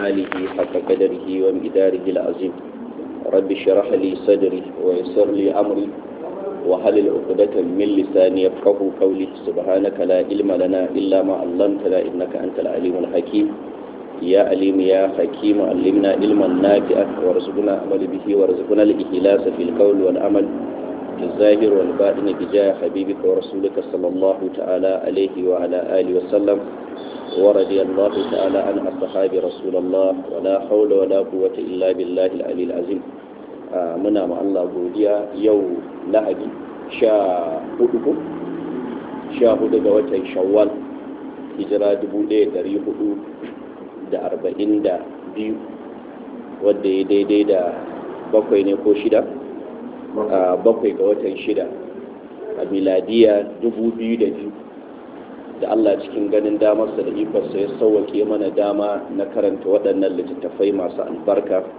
آله حق قدره ومقداره العظيم رب اشرح لي صدري ويسر لي أمري وحلل عقدة من لساني يفقه قولي سبحانك لا علم لنا إلا ما علمتنا إنك أنت العليم الحكيم يا عليم يا حكيم علمنا علما نافعا وارزقنا عمل به وارزقنا الإخلاص في القول والعمل في الظاهر والباطن بجاه حبيبك ورسولك صلى الله تعالى عليه وعلى آله وسلم ورضي الله تعالى عن أصحاب رسول الله ولا حول ولا قوة إلا بالله العلي العظيم muna ma Allah godiya yau lahadi sha hudu ko sha hudu ga watan shawwal hijira dubu ɗaya dari hudu da arba'in da biyu wadda ya daidai da bakwai ne ko shida bakwai ga watan shida a miladiya dubu biyu da biyu da Allah cikin ganin damarsa da ikonsa ya sauwake mana dama na karanta waɗannan littattafai masu albarka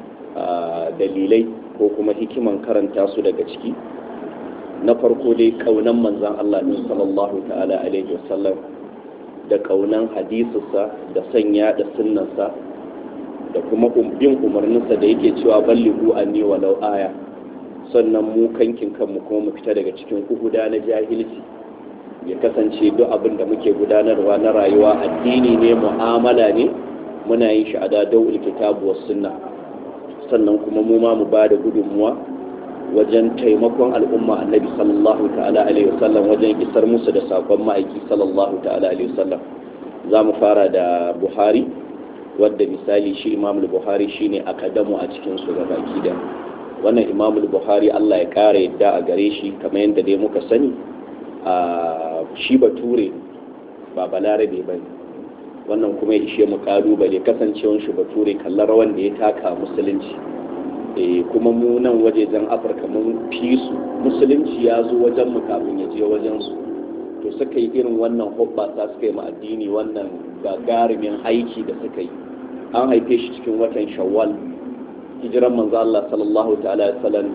dalilai ko kuma hikiman karanta su daga ciki na farko dai kaunan manzan Allah ne sallallahu ta'ala alaihi wasallam da kaunan hadisinsa da sanya da sunnansa da kuma bin umarninsa da yake cewa ballihu anni walau aya sannan mu kankin kanmu kuma mu fita daga cikin kuhuda na jahilci ya kasance duk abin da muke gudanarwa na rayuwa addini ne mu'amala ne muna yin shi a dadawul kitabu was sunna sannan kuma mu ma mu bada gudunmuwa wajen taimakon al'umma annabi sallallahu ta'ala alaihi wasallam wajen isar musu da sakon ma'aiki sallallahu ta'ala alaihi wasallam za mu fara da buhari wadda misali shi imam buhari shine akadamu a cikin su ga baki da wannan imam buhari Allah ya kara yadda a gare shi kamar yadda dai muka sani a shi bature ba balarabe ba ne wannan kuma ya ishe mu kalubale kasancewan shi bature kallar rawan da ya taka musulunci kuma mu nan wajejen afirka mun fi su musulunci ya zo wajen mu kafin ya je wajen su to suka yi irin wannan hoɓɓasa suka yi addini wannan gagarumin aiki da suka yi an haife shi cikin watan shawwal hijiran manzo Allah sallallahu ta'ala sallam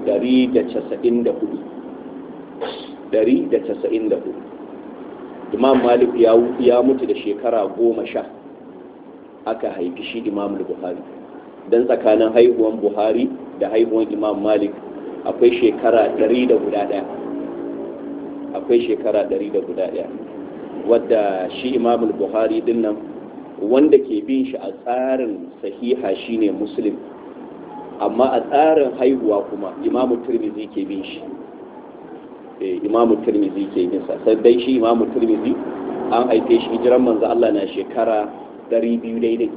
194 imam malik ya mutu da shekara goma sha aka haifi shi imam buhari don tsakanin haihuwan buhari da haihuwan imam malik akwai shekara ɗari da guda ɗaya akwai shekara ɗari da guda ɗaya wadda shi imam buhari din nan wanda ke bin shi a tsarin sahiha shine muslim amma a tsarin haihuwa kuma imamu turmizi ke bin shi imamu turmizi ke bin sa sai dai shi imamu turmizi an haife shi hijiran manzo Allah na shekara 200 daidai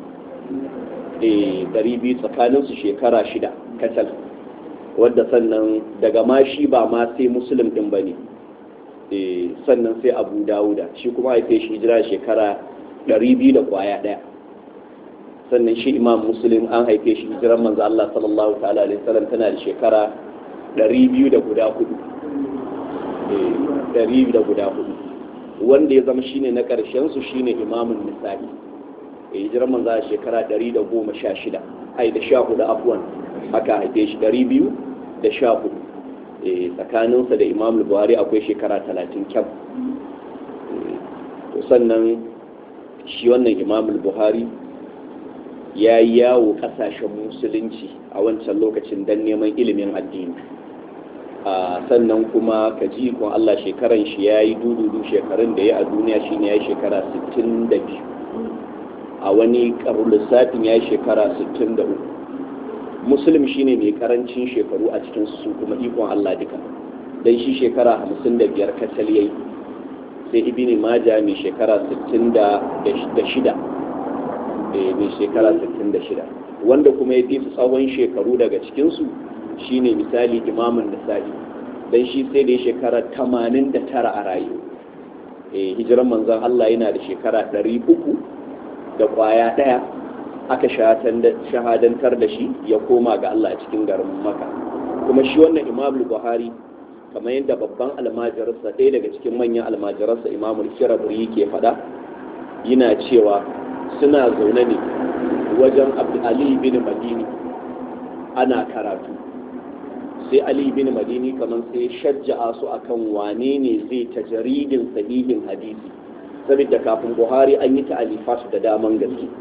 eh 200 tsakanin su shekara shida kacal wadda sannan daga ma shi ba ma sai muslim din bane eh sannan sai abu dawuda shi kuma haife shi hijira shekara 200 da kwaya daya sannan shi imam muslim an haife shi hijiran manzo Allah sallallahu ta'ala alaihi wasallam tana da shekara 200 da guda hudu ɗari da guda hudu wanda ya zama shine na ƙarshen su shine imamun nisa'i ya yi jiran manza shekara ɗari da goma sha shida ai da sha hudu afuwan haka haife shi ɗari biyu da sha hudu tsakaninsa da imam buhari akwai shekara talatin kyam sannan shi wannan imam buhari ya yi yawo ƙasashen musulunci a wancan lokacin don neman ilimin addini sannan kuma ka ji kun Allah shekaran shi ya yi dududu shekarun da ya a duniya shi ne ya yi shekara 62 a wani karu lissafin ya yi shekara 63 musulun shi ne mai karancin shekaru a cikin su kuma ikon Allah duka don shi shekara 55 kacal ya yi sai ibini maja mai shekara 66 mai shekara 66 wanda kuma ya fi su tsawon shekaru daga cikinsu shine misali imamun nasa'i dan shi sai da shekara 89 a rayu eh hijiran manzon Allah yana da shekara 300 da kwaya daya aka shahadantar da shi ya koma ga Allah cikin garin Makka kuma shi wannan Imam Buhari kamar yadda babban almajararsa ɗaya daga cikin manyan almajararsa Imam Shirabri yake faɗa yana cewa suna zaune ne wajen Abdul Ali bin Madini ana karatu sai ali bin madini kamar sai shajja'a su akan wane ne zai ta jaridin sahihin hadisi saboda kafin buhari an yi ta'alifat da daman gaske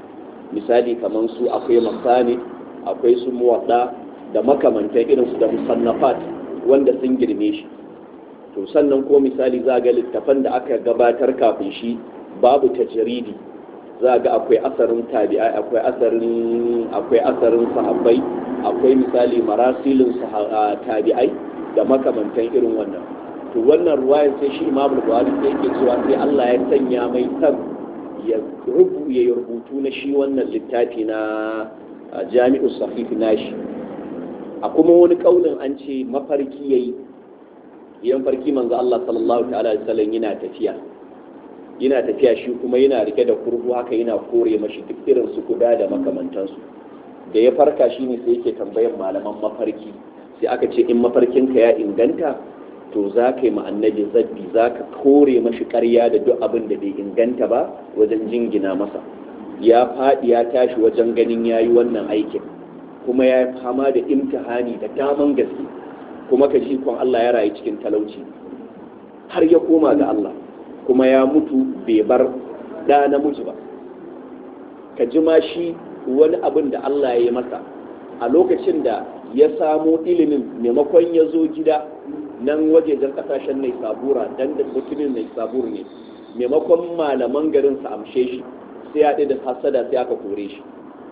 misali kamar su akwai masani akwai su muwadda da makamantan irin su da musannafat wanda sun girme shi to sannan ko misali za ga littafan da aka gabatar kafin shi babu tajridi za ga akwai asarin tabi'ai akwai asarin akwai asarin sahabbai akwai misali marasilin tabi'ai da makamantan irin wannan to wannan ruwayar sai shi imamul buhari sai yake cewa sai Allah ya sanya mai san ya rubu ya rubutu na shi wannan littafi na jami'u sahifi nashi a kuma wani kaulin an ce mafarki yayi yan farki manzo Allah sallallahu ta'ala alaihi wasallam yana tafiya yana tafiya shi kuma yana rike da kurhu haka yana kore mashi duk irin su kuda da makamantansu da ya farka shine sai yake tambayan malaman mafarki sai aka ce in mafarkinka ya inganta to za ka yi annabi zabbi za ka kore mashi karya da duk abin da bai inganta ba wajen jingina masa ya faɗi ya tashi wajen ganin ya yi wannan aikin kuma ya fama da imtihani da daman gaske kuma ka ji kwan Allah ya rayu cikin talauci har ya koma ga Allah kuma ya mutu bai bar da namiji ba ka ji ma shi wani abin da Allah ya yi masa a lokacin da ya samo ilimin maimakon ya zo gida nan wajejen kasashen nai sabura dan da mutumin nai sabur ne maimakon malaman garin su amshe shi sai ya da hasada sai aka kore shi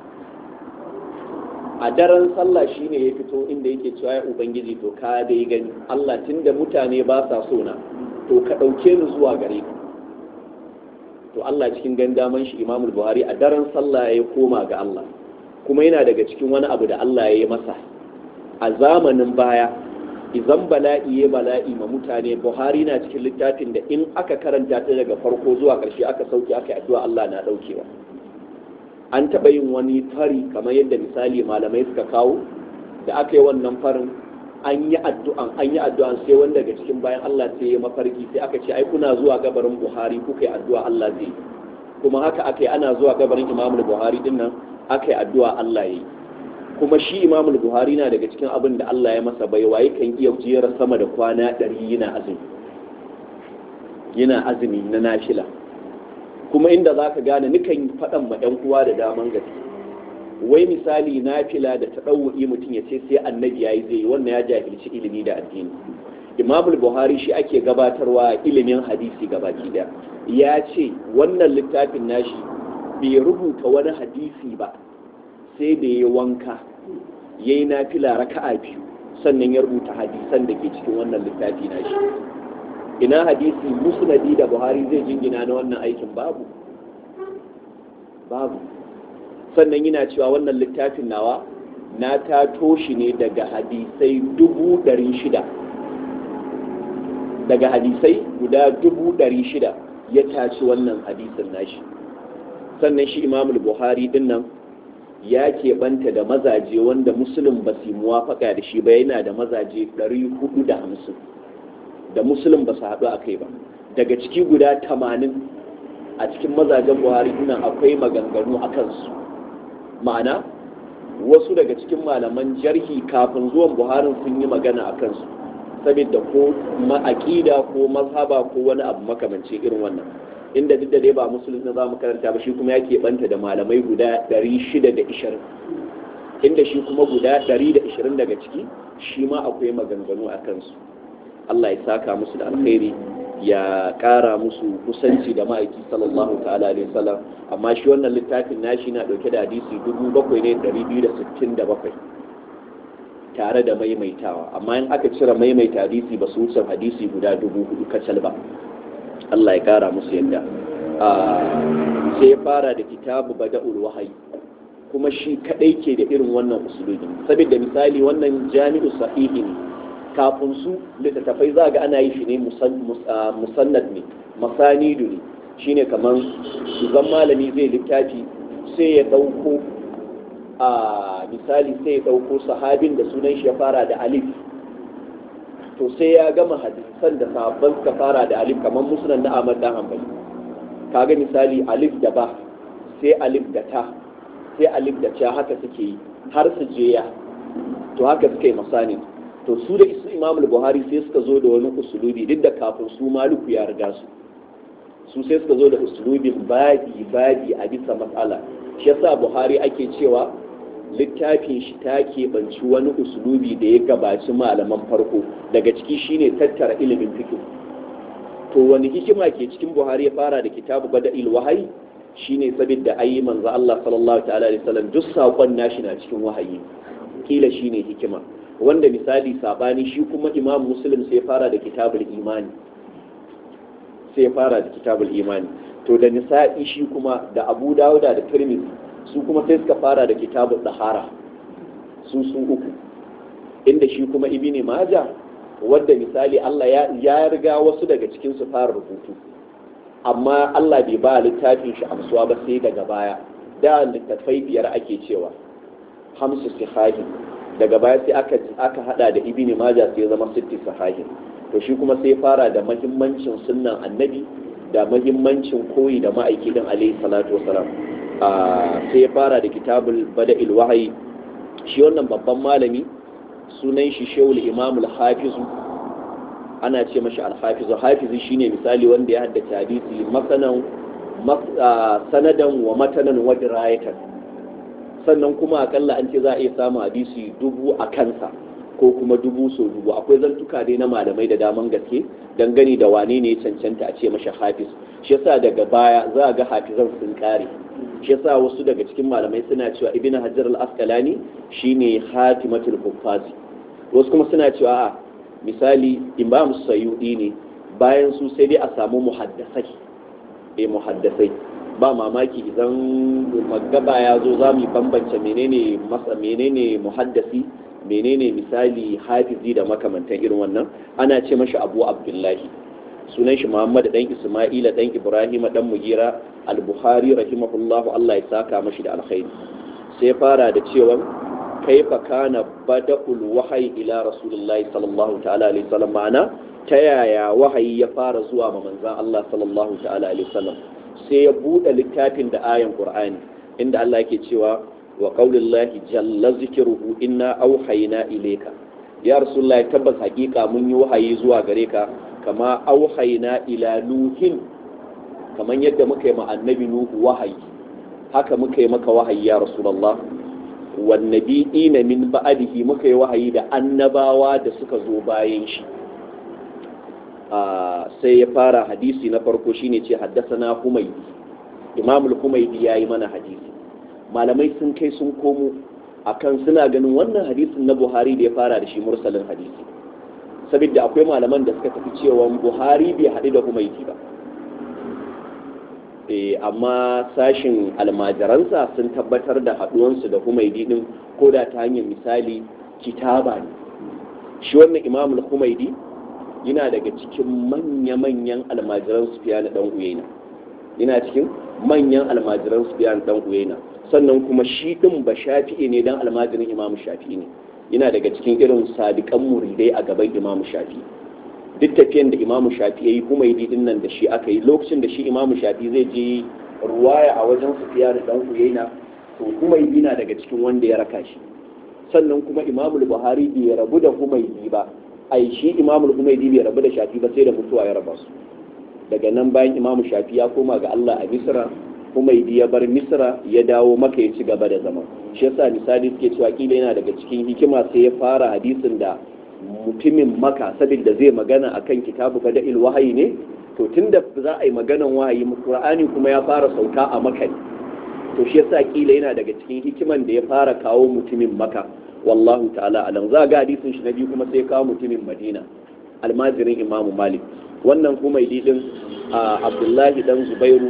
a daren sallah shine ya fito inda yake cewa ya ubangiji to ka dai gani Allah tunda mutane ba sa so na to ka ɗauke ni zuwa gare ka to Allah cikin gandaman shi Imam Buhari a daren sallah ya koma ga Allah kuma yana daga cikin wani abu da Allah ya yi masa a zamanin baya idan bala'i ya bala'i ma mutane Buhari na cikin littafin da in aka karanta ta daga farko zuwa ƙarshe aka sauke aka yi addu'a Allah na ɗaukewa an taɓa yin wani fari kamar yadda misali malamai suka kawo da aka yi wannan farin an yi addu'an an yi addu'an sai wanda daga cikin bayan Allah sai ya mafarki sai aka ce ai kuna zuwa gabarin Buhari kuka yi addu'a Allah zai kuma haka aka yi ana zuwa gabarin Imam Buhari din nan aka yi addu'a Allah yayi kuma shi Imam Buhari na daga cikin abin da Allah ya masa baiwa yakan iya jera sama da kwana 100 yana azumi yana azumi na nafila kuma inda zaka gane nikan faɗan ma ɗan uwa da daman gaske wai misali na fila da ta ɗauwa'i mutum ya ce sai annabi ya yi zai wannan ya jahilci ilimi da addini imamul buhari shi ake gabatarwa ilimin hadisi gabaki daya ya ce wannan littafin nashi bai rubuta wani hadisi ba sai da ya wanka ya yi nafila raka'a biyu sannan ya rubuta hadisan da ke cikin wannan littafi nashi ina hadisi musnadi da buhari zai jingina na wannan aikin babu babu sannan yana cewa wannan littafin nawa na tato shi ne daga hadisai dubu ɗari shida daga hadisai guda dubu ɗari shida ya taci wannan hadisin nashi sannan shi imamul buhari din nan ya keɓanta da mazaje wanda musulun ba su muwafaka da shi ba yana da mazaje ɗari hudu da hamsin da musulun ba su haɗu a kai ba daga ciki guda tamanin a cikin mazajen buhari nan akwai maganganu a kansu ma'ana wasu daga cikin malaman jarhi kafin zuwan buharin sun yi magana a kansu saboda ko ma'aƙida ko mazhaba ko wani abu makamanci irin wannan inda duk da dai ba musulun na zamu karanta ba shi kuma ya keɓanta da malamai guda 620 inda shi kuma guda 120 daga ciki shi ma akwai maganganu a kansu Allah ya saka musu da alkhairi ya ƙara musu kusanci da ma'aiki sallallahu ta'ala alaihi wasallam amma shi wannan littafin nashi na ɗauke da hadisi 7267 tare da maimaitawa amma in aka cire maimaita hadisi ba su wuce hadisi guda dubu hudu kacal ba Allah ya ƙara musu yadda sai ya fara da kitabu bada'ul wahayi kuma shi kadai ke da irin wannan usulubi saboda misali wannan jami'u sahihi ne kafin su littattafai za ga ana yi shi ne musannad ne masanidu ne shine kamar zan malami zai littafi sai ya ɗauko a misali sai ya ɗauko sahabin da sunan shi ya fara da alif to sai ya gama hadisan da sahabban suka fara da alif kamar musulun na Ahmad dan Hanbali kaga misali alif da ba sai alif da ta sai alif da ca haka suke yi har su je ya to haka suka yi masani to su da isu imam buhari sai suka zo da wani usulubi duk da kafin su maluku ya riga su su sai suka zo da usulubin babi babi a bisa matsala shi yasa buhari ake cewa littafin shi ta keɓanci wani usulubi da ya gabaci malaman farko daga ciki shine tattara ilimin fiqh to wani hikima ke cikin buhari ya fara da kitabu bada'il wahayi shine saboda ayi manzo Allah sallallahu ta'ala alaihi wasallam duk sakon nashi na cikin wahayi kila shine hikima wanda misali sabani shi kuma imam muslim sai fara da kitabul imani sai fara da kitabul imani to da nisa'i shi kuma da abu dawuda da tirmidhi su kuma sai suka fara da kitabul dahara su su uku inda shi kuma ibni majah wadda misali Allah ya riga wasu daga cikin su fara rubutu amma Allah bai ba littafin shi amsuwa ba sai daga baya da littattafai biyar ake cewa hamsu sihahin daga baya sai aka aka hada da ibni majah sai zama sitti sahihin to shi kuma sai fara da mahimmancin sunnan annabi da mahimmancin koyi da ma'aiki din alaihi salatu wasalam sai ya fara da kitabul bada'il wahayi shi wannan babban malami sunan shi shehul imamul hafizu ana ce mashi alhafizu hafizu shine misali wanda ya haddace hadisi masanan sanadan wa matanan wa dirayatan sannan kuma akalla an ce za a iya samun hadisi dubu a kansa ko kuma dubu so dubu akwai zantuka dai na malamai da daman gaske dangane da wane ne cancanta a ce mashi hafiz shi yasa daga baya za a ga hafizan sun kare shi yasa wasu daga cikin malamai suna cewa ibn hajar al-asqalani shine hatimatul huffazi wasu kuma suna cewa a misali imam sayyudi ne bayan su sai dai a samu muhaddasai eh muhaddasai ba mamaki idan magaba ya zo za mu bambance menene masa menene muhaddasi menene misali hafizi da makamantan irin wannan ana ce mashi abu abdullahi sunan shi muhammad dan isma'ila dan ibrahim dan mugira al-bukhari rahimahullahu allah ya saka mashi da alkhairi sai fara da cewa kaifa kana bada'ul wahayi ila rasulullahi sallallahu ta'ala alaihi wasallam ma'ana ta yaya wahayi ya fara zuwa ma manzon allah sallallahu ta'ala alaihi wasallam sai ya bude littafin da ayan qur'ani inda allah yake cewa wa qaulillahi jalla zikruhu inna auhayna ilayka ya rasulullahi tabbas hakika mun yi wahayi zuwa gare ka kama auhayna ila nuhin kaman yadda muka yi ma annabi nuhu wahayi haka muka yi maka wahayi ya rasulullah wan nabiyina min ba'dihi muka yi wahayi da annabawa da suka zo bayan shi sai ya fara hadisi na farko shine ce haddasana humaydi imamul humaydi yayi mana hadisi malamai sun kai sun komo akan suna ganin wannan hadisin na buhari da ya fara da shi mursalin hadisi saboda akwai malaman da suka tafi cewa buhari bai haɗu da humaiti ba amma sashin almajiransa sun tabbatar da haɗuwansu da humaidi ɗin ko da ta hanyar misali kitaba ne shi wannan imamul humaidi yana daga cikin manya-manyan almajiran sufiya na ɗan uyaina yana cikin manyan almajiran sufiya na ɗan uyaina sannan kuma shi ɗin ba shafi'i ne don almajirin imamu shafi'i ne yana daga cikin irin sadiƙan muridai a gaban imamu shafi'i duk tafiyan da imamu shafi ya yi kuma yi din nan da shi aka yi lokacin da shi imamu shafi zai je ruwaya a wajen sufiya da dan uyaina to kuma yi na daga cikin wanda ya raka shi sannan kuma imamu buhari bai rabu da humaydi ba ai shi imamu humaydi bai rabu da shafi ba sai da mutuwa ya raba su daga nan bayan imamu shafi ya koma ga Allah a misra humaydi ya bar misra ya dawo maka ya ci gaba da zama shi yasa misali suke cewa kila yana daga cikin hikima sai ya fara hadisin da mutumin maka saboda zai magana akan kitabu kada il wahayi ne to tunda za a yi maganan wahayi qur'ani kuma ya fara sauka a maka ne to shi yasa kila yana daga cikin hikiman da ya fara kawo mutumin maka wallahu ta'ala alam za ga hadisin shi na biyu kuma sai kawo mutumin madina almajirin imam malik wannan kuma din abdullahi dan zubairu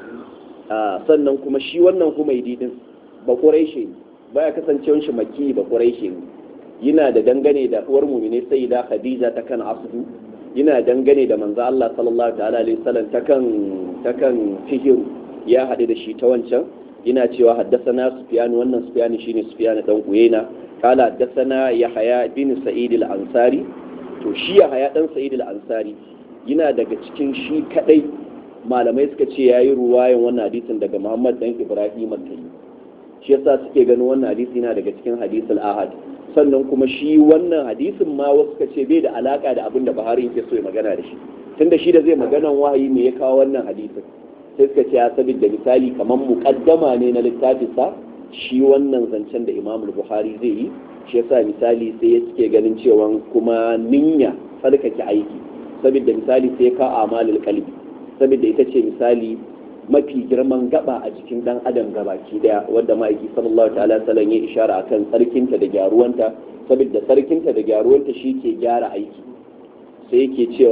sannan kuma shi wannan kuma din ba quraishi baya kasancewan shi makki ba quraishi ne yana da dangane da uwar mumine sai da khadija ta kan asudu yana dangane da manzo Allah sallallahu ta'ala alaihi wasallam ta kan ta kan fihiru ya hade da shi ta wancan yana cewa haddasana sufyan wannan sufyan shine sufyan dan uyaina kala haddasana yahya bin sa'id al-ansari to shi yahya dan sa'id al-ansari yana daga cikin shi kadai malamai suka ce yayi ruwayan wannan hadisin daga Muhammad dan Ibrahim al-Tayyib shi yasa suke ganin wannan hadisi yana daga cikin hadisul ahad sannan kuma shi wannan hadisin ma wasu ka ce bai da alaka da abin da Buhari yake so ya magana da shi tunda shi da zai maganan wahayi me ya kawo wannan hadisin sai suka ce ya saboda misali kamar muƙaddama ne na littafinsa shi wannan zancen da imam buhari zai yi shi yasa misali sai ya suke ganin cewa kuma ninya tsarkake aiki saboda misali sai ka amalul kalbi saboda ita ce misali mafi girman gaba a cikin dan adam gabaki daya wanda ma'aiki sallallahu ta'ala sallan ya ishara akan tsarkinta da gyaruwanta saboda tsarkinta da gyaruwanta shi ke gyara aiki sai yake cewa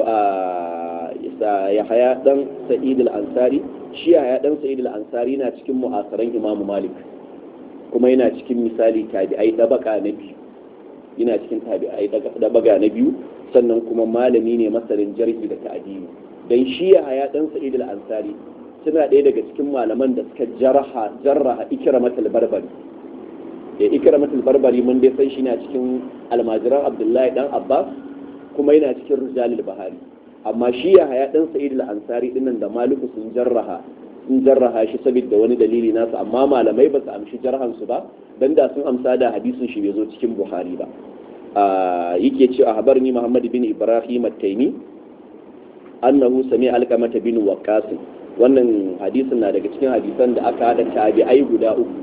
ya haya dan sa'id al-ansari shi ya haya dan sa'id al-ansari na cikin mu'asaran imamu malik kuma yana cikin misali tabi'ai dabaka na biyu yana cikin tabi'ai dabaka na biyu sannan kuma malami ne masarin jarhi da ta'dili dan shi ya haya dan sa'id al-ansari suna ɗaya daga cikin malaman da suka jarha jarraha ikramatul barbari da ikramatul barbari mun dai san shi na cikin almajiran abdullahi dan abbas kuma yana cikin rijalul bahari amma shi ya haya dan sa'id al-ansari dinnan da maliku sun jarraha sun jarraha shi saboda wani dalili nasu amma malamai ba su amshi jarhan su ba dan da sun amsa da hadisin shi bai zo cikin buhari ba yake ce a habarni muhammad bin ibrahim at-taimi annahu sami alqamata bin waqqas wannan hadisin na daga cikin hadisan da aka hada tabi'ai guda uku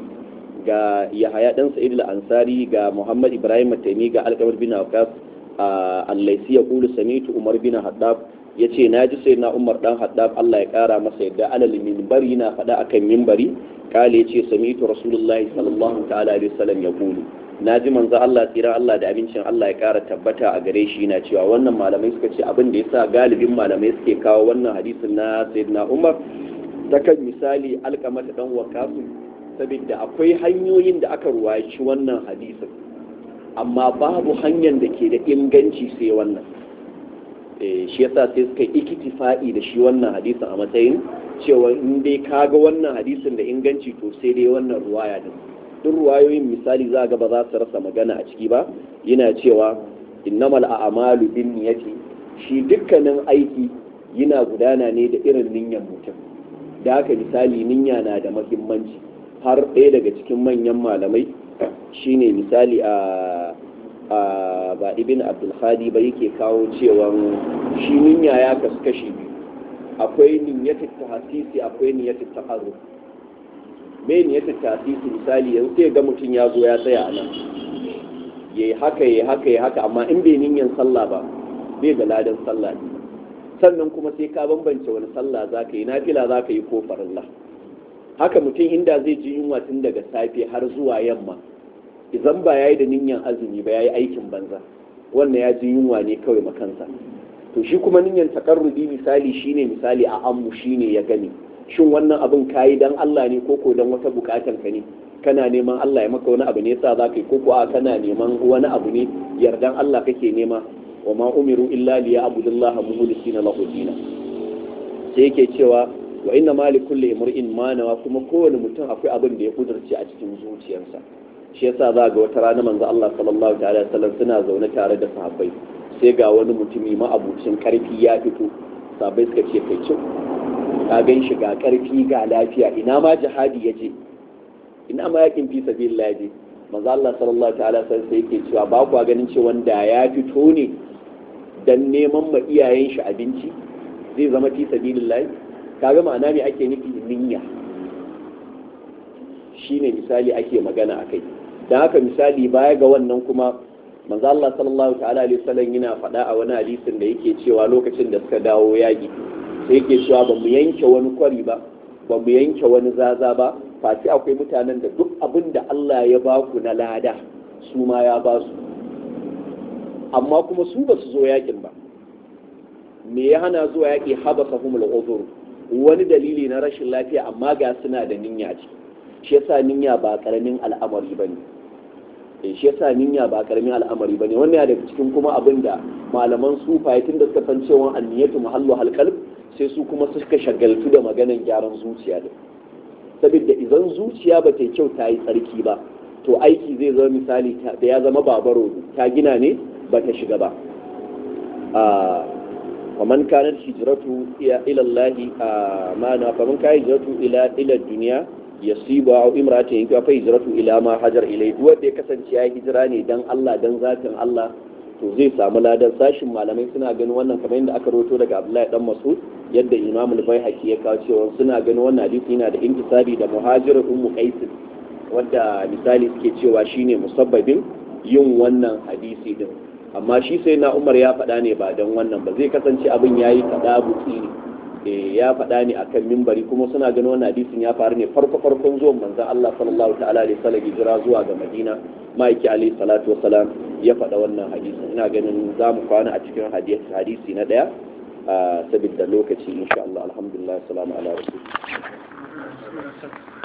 ga yahaya dan sa'id al-ansari ga muhammad ibrahim at-taimi ga alqamah bin waqqas allaisi ya kulu samitu umar bin haddab ya ce na ji sai na umar dan haddab allah ya kara masa yadda alal minbari na faɗa akan minbari kale ya ce samitu rasulullahi sallallahu ta'ala alaihi wasallam ya kulu na ji manzo allah tsira allah da abincin allah ya kara tabbata a gare shi na cewa wannan malamai suka ce abin da yasa galibin malamai suke kawo wannan hadisin na sayyidina umar ta kan misali alkamata dan wakasu saboda akwai hanyoyin da aka ruwaci wannan hadisin amma babu hanyar da ke da inganci sai wannan shi yasa sai suka yi ikitifa'i da shi wannan hadisin a matsayin cewa in dai kaga wannan hadisin da inganci to sai dai wannan ruwaya din duk ruwayoyin misali za ga ba za su rasa magana a ciki ba yana cewa innamal a'malu bin niyyati shi dukkanin aiki yana gudana ne da irin niyyar mutum da haka misali niyya na da muhimmanci har ɗaya daga cikin manyan malamai shine misali a ba ibn abdulhadi ba yake kawo cewa shi niyya ya kasu kashi biyu akwai niyyatul tahsisi akwai niyyatul taqarrub me niyyatul tahsisi misali yanzu sai ga mutum ya zo ya tsaya a nan yayi haka yayi haka yayi haka amma in bai niyyan sallah ba bai da ladan sallah ne sannan kuma sai ka bambance wani sallah zaka yi nafila zaka yi ko farilla haka mutum inda zai ji yunwa tun daga safe har zuwa yamma idan ba ya yi da niyyar azumi ba ya yi aikin banza wannan ya ji yunwa ne kawai makansa to shi kuma niyyar takarrubi misali shine misali a ammu shine ya gani shin wannan abin kayi dan Allah ne ko ko dan wata bukatan ka ne kana neman Allah ya maka wani abu ne yasa zaka yi ko ko a kana neman wani abu ne yardan Allah kake nema wa ma umiru illa liya'budullaha mukhlisina lahu dinan sai yake cewa wa inna ma li kulli imrin ma nawa kuma kowane mutum akwai abin da ya kudurce a cikin zuciyarsa shi yasa za ga wata rana manzo Allah sallallahu ta'ala sallam suna zaune tare da sahabbai sai ga wani mutumi ma'abucin karfi ya fito sahabbai suka ce kai cin ka gan shi ga karfi ga lafiya ina ma jihadi ya je ina ma yakin fi sabilillah je manzo Allah sallallahu ta'ala sallam sai yake cewa ba ku ganin cewa da ya fito ne dan neman ma iyayen shi abinci zai zama fi sabilillah kaga ma'ana me ake nufi niyya shine misali ake magana akai dan haka misali baya ga wannan kuma manzo Allah sallallahu ta'ala alaihi wasallam yana faɗa a wani hadisin da yake cewa lokacin da suka dawo yaki sai yake cewa ba mu yanke wani kwari ba ba mu yanke wani zaza ba face akwai mutanen da duk abin da Allah ya ba ku na lada su ma ya ba su amma kuma su ba su zo yakin ba me ya hana zuwa yaki habasa humul uzur wani dalili na rashin lafiya amma ga suna da niyya ce shi yasa niyya ba karamin al'amari bane eh shi yasa niyya ba karamin al'amari bane wannan ya daga cikin kuma abin da malaman sufaye tun da suka san cewa anniyatu mahallu halqalb sai su kuma suka shagaltu da maganan gyaran zuciya din saboda idan zuciya ba ta yi kyau ta yi tsarki ba to aiki zai zama misali da ya zama babaro ta gina ne ba ta shiga ba ومن كانت هجرته إلى الله ما فمن كانت هجرته إلى إلى الدنيا يصيب أو امرأة ينكا فهجرته إلى ما هجر إليه دو da ya kasance ya hijira ne dan Allah dan zatin Allah to zai samu ladan sashin malamai suna ganin wannan kamar yadda aka roto daga Abdullahi dan Mas'ud yadda imam al-baihaqi ya kawo cewa suna ganin wannan hadisi yana da intisabi da muhajir ummu qais wanda misali suke cewa shine musabbabin yin wannan hadisi din amma shi sai na umar ya faɗa ne ba don wannan ba zai kasance abin yayi kada buki ne ya faɗa ne akan mimbari kuma suna ganin wannan hadisin ya faru ne farko farkon zuwan manzon Allah sallallahu ta'ala alaihi wasallam hijira zuwa ga Madina ma'aiki alaihi salatu wasalam ya faɗa wannan hadisin ina ganin za mu kwana a cikin hadisi na ɗaya saboda lokaci insha Allah alhamdulillah salamu ala rasul